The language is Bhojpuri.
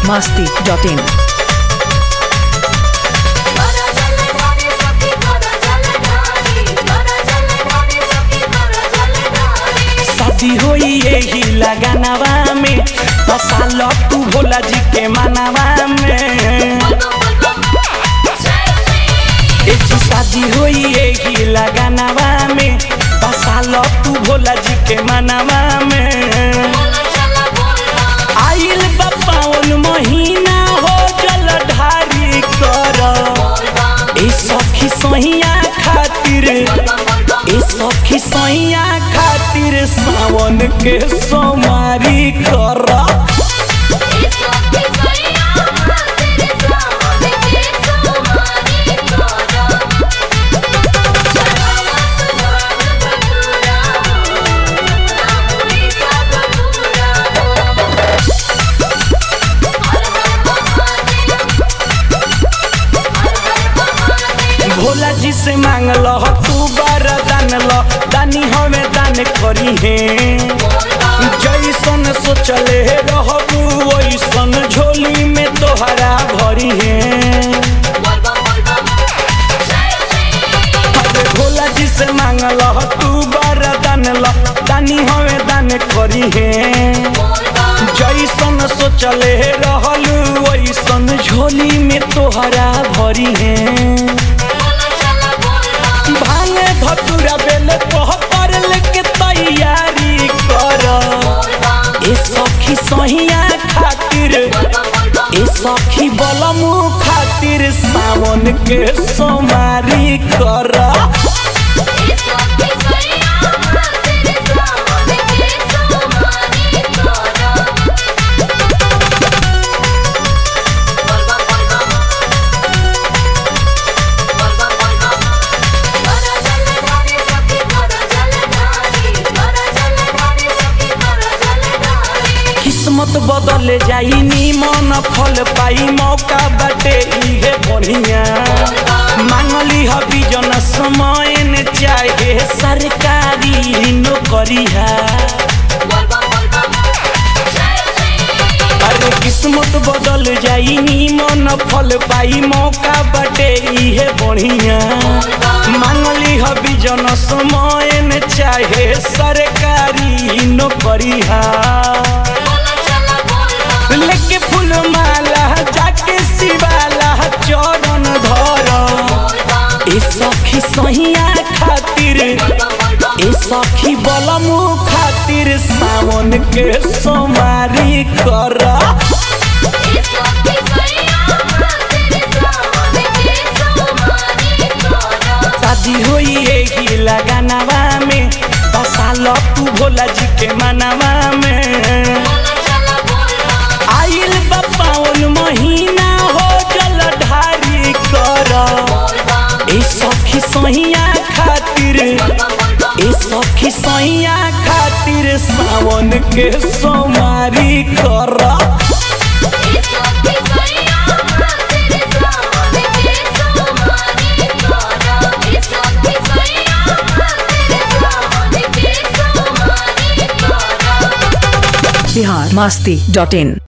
masti dot in. करा जल ढारे सखी करा जल ढारे करा जल ढारे सखी करा जल ढारे शादी होई यही लगानवा में बसाल तू भोला जी के मानवा में एक शादी होई यही लगानवा में बसाल तू भोला जी के मानवा में आइल बा पावन महीना हो जल ढारी कर ए सखी सहिया खातिर ए सखी सैया खातिर सावन के सोमारी कर भोला जी से मांग लो तू बरदान लो दानी हमें दान करी है जैसन सोचले रहबू वैसन झोली में तोहरा भरी है अरे भोला जी से मांग लो तू बरदान लो दानी हमें दान करी है जैसन सोचले रहलू वैसन झोली में तोहरा भरी है भांगे धतुरा बेल कह पर लेके तैयारी कर ए सखी सहिया खातिर ए सखी बलमू खातिर सावन के सोमारी कर किस्मत बदल जाई निमन फल पाई मौका बाटे इहे बढ़िया मांगली हबी जन समय न चाहे सरकारी नौकरिया अरे किस्मत बदल जाई निमन फल पाई मौका बाटे इहे बढ़िया मांगली हबी जन समय न चाहे सरकारी नौकरिया लेके फूल माला जाके शिवाला चरण धर ए सखी सहिया खातिर ए सखी बलमू खातिर सावन के सोमारी कर शादी होई यही लगानवा में बसाल तू भोला जी के मानवा में आइल बा पावन महीना हो जल ढारी कर ए सखी सहिया खातिर ए सखी सहिया खातिर सावन के सोमारी कर Bihar masti dot in.